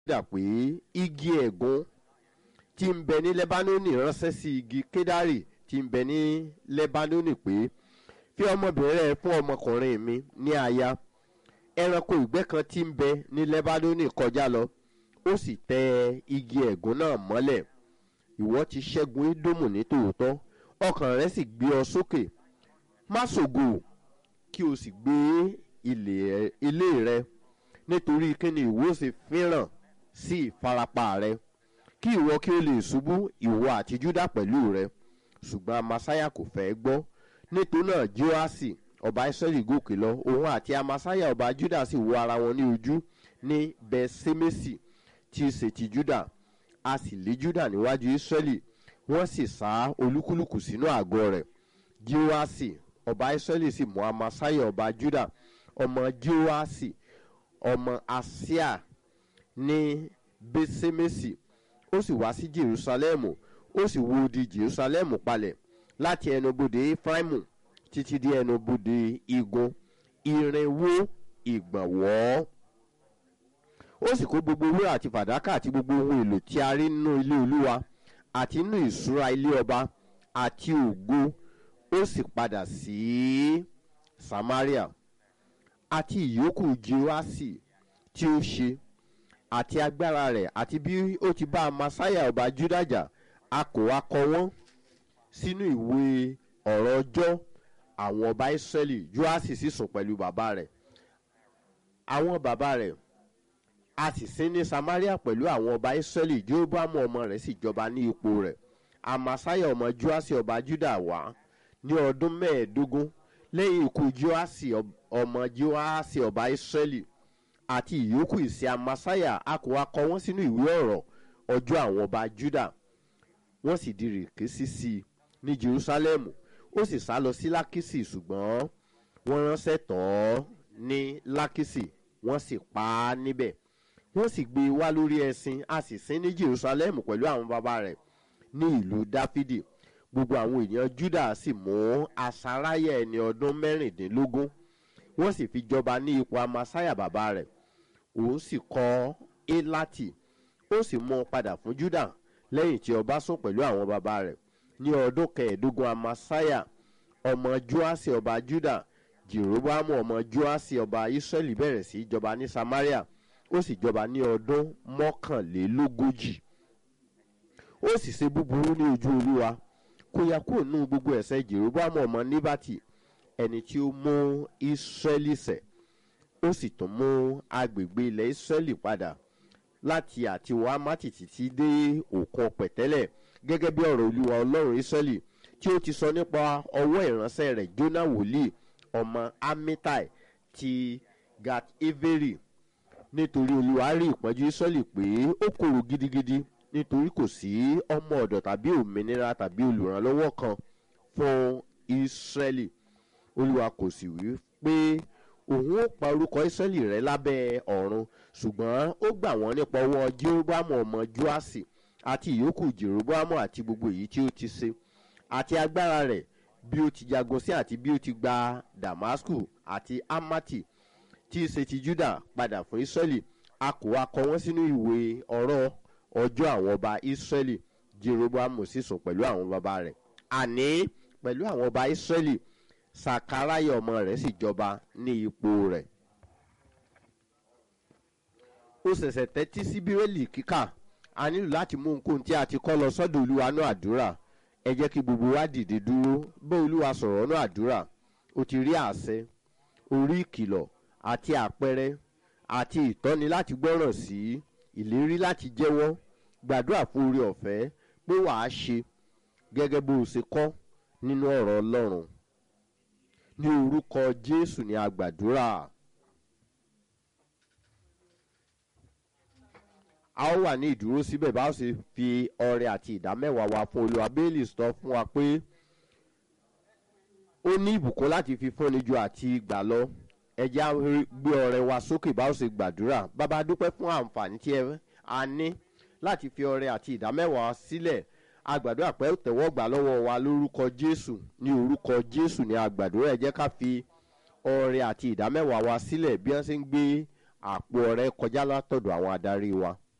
dà pé igi ẹ̀gún tí ń bẹ ní lẹ́bánónì ránṣẹ́ sí igi kédárì tí ń bẹ ní lẹ́bánónì pé fi ọmọbìnrin rẹ fún ọmọkùnrin mi ní aya ẹranko ìgbẹ́ kan tí ń bẹ ní lẹ́bánónì kọjá lọ ó sì tẹ igi ẹ̀gún náà mọ́lẹ̀ ìwọ ti ṣẹ́gun ídómù ní tòótọ́ ọkàn rẹ sì gbé ọ sókè má ṣògo kí o sì gbé ilé rẹ nítorí kíni ìwọ sì fẹ́ràn sí ìfarapa rẹ kí ìwọ kí o lè ṣubú ìwọ àti júdà pẹ̀lú rẹ ṣùgbọ́n amasaya kò fẹ́ gbọ́ nítorí náà joasi ọba israẹli gòkè lọ òun àti amasaya ọba júdà sì wo ara wọn ní ojú ní bẹsẹmẹsì tí í ṣe ti júdà a sì lé júdà níwájú israẹli wọ́n sì sá olúkúlùkù sínú àgọ́ rẹ̀ joasi ọba israẹli sì mú amasaya ọba júdà ọmọ joasi ọmọ asia ní bẹsẹmẹsì ó sì wá sí jerusalemu ó sì wo odi jerusalemu palẹ̀ láti ẹnubodè efraimu títí dé ẹnubodè igun irinwó ìgbọ̀nwọ́ ó sì kó gbogbo owó àti fàdákà àti gbogbo ohun èlò tí a rí nínú ilé olúwa àti nínú ìṣúra ilé ọba àti ògo ó sì padà sí samaria àti ìyókù jehoasi tí ó ṣe àti agbára rẹ̀ àti bí ó ti bá amasaya ọba judaja a kò wá kọ wọ́n sínú ìwé ọ̀rọ̀ ọjọ́ àwọn ọba israẹli joasi sì sùn pẹ̀lú bàbá rẹ̀ àwọn bàbá rẹ̀ a sì sin ní samaria pẹ̀lú àwọn ọba israẹli jehobamu ọmọ rẹ̀ sì jọba ní ipò rẹ̀ amasaya ọmọ joasi ọba juda wá ní ọdún mẹ́ẹ̀ẹ́dógún lẹ́yìn ikú joasi ọmọ joasi ọba israẹli àti ìyókù ìsì amasaya a kò wá kọ wọ́n sínú ìwé ọ̀rọ̀ ọjọ́ àwọn ọba juda wọ́n sì di rèké sísí i ní jerusalemu ó sì sá lọ sí lákìsì ṣùgbọ́n wọ́n ránṣẹ́ tọ́ ọ́ ní lákìsì wọ́n sì pa á níbẹ̀ wọ́n sì gbé e wá lórí ẹṣin a sì sin ní jerusalemu pẹ̀lú àwọn bàbá rẹ̀ ní ìlú dáfídì gbogbo àwọn ènìyàn juda sì mú asaráyà ẹni ọdún mẹ́rìndínlógún wọ́n sì fi jọba ní ipò amasaya bàbá rẹ̀ òun sì kọ́ elati ó sì mú un padà fún juda lẹ́yìn tí ọba sùn pẹ̀lú àwọn bàbá rẹ̀ ní ọdún kẹẹ̀ẹ́dógún amasaya ọmọ joasi ọba juda jeroboamu ọmọ joasi ọba israẹli bẹ̀rẹ̀ sí jọba ní samaria ó sì jọba ní ọdún mọ́kànlélógójì ó sì ṣe búburú ní ojú olúwa kó ya kúrò nínú gbogbo ẹ̀sẹ̀ jeroboamu ọmọ níbàtì ẹni tí ó mú israẹli sẹ̀ ó sì tún mú agbègbè ilẹ̀ israẹli padà láti àti wàhámàtì títí dé òkun pẹ̀tẹ́lẹ̀ gẹ́gẹ́ bí ọ̀rọ̀ olúwa ọlọ́run israẹli tí ó ti sọ nípa ọwọ́ ìránṣẹ́ rẹ̀ jóná wòlíì ọmọ amitai ti gat everi nítorí olúwa rí ìpọ́njú israẹli pé ó kòrò gidigidi nítorí kò sí ọmọ ọ̀dọ̀ tàbí òmìnira tàbí olùrànlọ́wọ́ kan fún israẹli olúwa kò sì wí pé òun ó pa orúkọ israẹli rẹ lábẹ́ ọ̀run ṣùgbọ́n ó gbà wọ́n nípa ọwọ́ jeroboamu ọmọ joasi àti ìyókù jeroboamu àti gbogbo èyí tí ó ti ṣe àti agbára rẹ̀ bí ó ti jagun sí àti bí ó ti gba damasku àti amati tí í ṣe ti juda padà fún israẹli a kò wá kọ wọ́n sínú ìwé ọ̀rọ̀ ọjọ́ àwọn ọba israẹli jeroboamu sì sùn pẹ̀lú àwọn bàbá rẹ̀ àní pẹ̀lú àwọn ọba israẹli sakaraya ọmọ rẹ̀ sì jọba ní ipò rẹ̀ ó ṣẹ̀ṣẹ̀ tẹ́tí sí bírèlì kíkà a nílò láti mú nǹkan tí a ti kọ́ lọ sọ́dọ̀ olúwa náà àdúrà ẹ jẹ́ kí gbogbo wa dìde dúró bá olúwa sọ̀rọ̀ náà àdúrà o ti rí àṣẹ orí ìkìlọ̀ àti àpẹẹrẹ àti ìtọ́ni láti gbọ́ràn sí ìlérí láti jẹ́wọ́ gbàdúrà fún orí ọ̀fẹ́ pé wàá ṣe gẹ́gẹ́ bó o ṣe kọ́ nínú ọ̀rọ̀ ọlọ́run ní orúkọ jésù ní agbàdúrà. a ó wà ní ìdúró síbẹ̀ bá ó sì fi ọrẹ àti ìdámẹ́wàá wa fún olúwa bẹ́ẹ̀lì sọ fún wa pé ó ní ìbùkún láti fi fúnni ju àti gbà lọ ẹjẹ́ á gbé ọrẹ wa sókè bá ó sì gbàdúrà bàbá dúpẹ́ fún àǹfààní tí ẹ a ní láti fi ọrẹ àti ìdámẹ́wàá sílẹ̀ agbàdúrà pé tẹ̀wọ́ gbà lọ́wọ́ wa lórúkọ jésù ní orúkọ jésù ní agbàdúrà ẹ jẹ́ ká fi ọrẹ àti ìdámẹ́wàá wa sílẹ̀ bí wọ́n ṣe ń gbé àpò ọrẹ kọjá látọ̀dọ̀ àwọn adarí wa.